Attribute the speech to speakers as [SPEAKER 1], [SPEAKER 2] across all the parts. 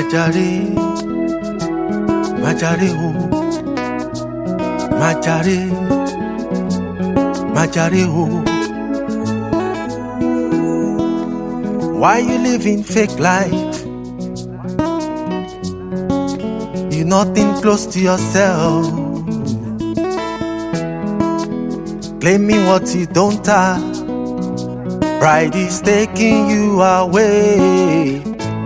[SPEAKER 1] Majare, Majare, oh, Majare, Majare, oh. Why you living fake life? You nothing close to yourself. Claiming what you don't have. Pride is taking you away.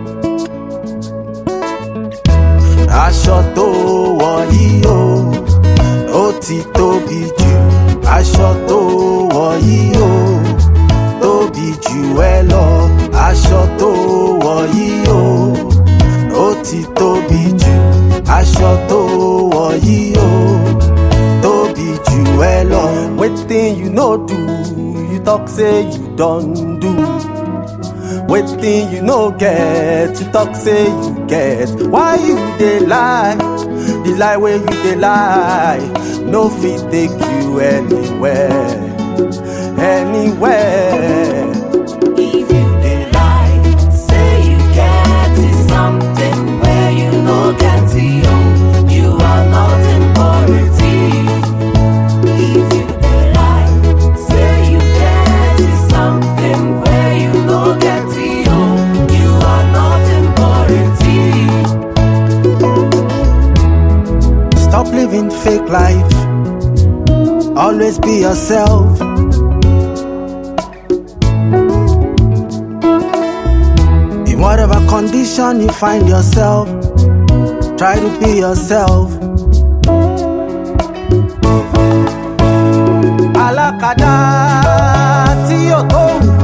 [SPEAKER 1] Aṣọ tó wọ̀ yìí o, ó ti tóbi jù. Aṣọ tó wọ̀ yìí o, tóbi jù ẹ lọ. Aṣọ tó wọ̀ yìí o, ó ti tóbi jù. Aṣọ tó wọ̀ yìí o, tóbi jù ẹ lọ. Wetin you no do, you talk say you don do. Wetin you no get, you talk say you get. Why you dey lie? The lie wey you dey lie no fit take you anywhere, anywhere.
[SPEAKER 2] If you dey lie, say you get it something where you no get it, oh, you are not important. If you dey lie, say you get it something where you no get it, oh, you are not important.
[SPEAKER 1] Stop living fake life. Always be yourself. In whatever condition you find yourself, try to be yourself. Alákàdá tí yóò tó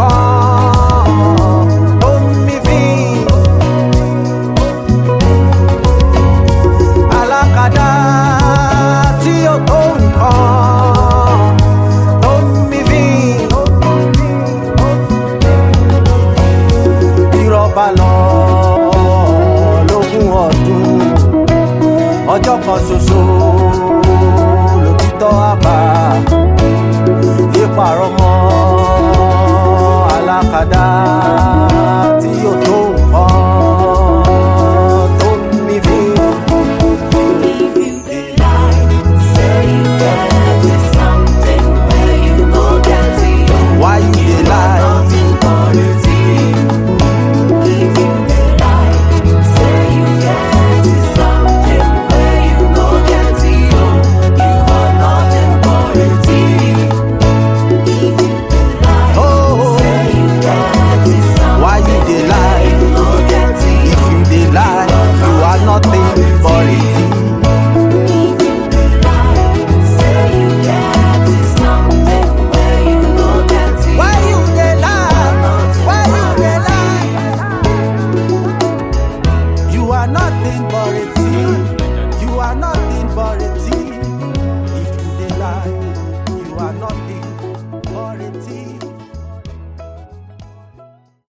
[SPEAKER 1] nǹkan tó ń mí fín. alákàdá tí ó tó nǹkan tó ń mí bí. Irọ́ba lọ lógún ọdún ọjọ́ kan ṣoṣo lòtítọ́ àbá ìpàrọ̀ mọ́ alákàdá tí ó tó nǹkan tó ń mí bí.
[SPEAKER 2] If you dey lie, say you get it something where you no get it, oh,
[SPEAKER 1] Why you dey lie?
[SPEAKER 2] not important. If you dey lie, say you get it something where you no get it, oh, you are not important. If you dey lie,
[SPEAKER 1] Oh.
[SPEAKER 2] say you get it something
[SPEAKER 1] Why you dey lie?
[SPEAKER 2] you no get it,
[SPEAKER 1] If you dey lie, you are nothing but a thief.
[SPEAKER 2] If you dey lie, say you get it something where you no get it.
[SPEAKER 1] Why you dey lie? Why you dey lie? You are nothing but a thief. You are not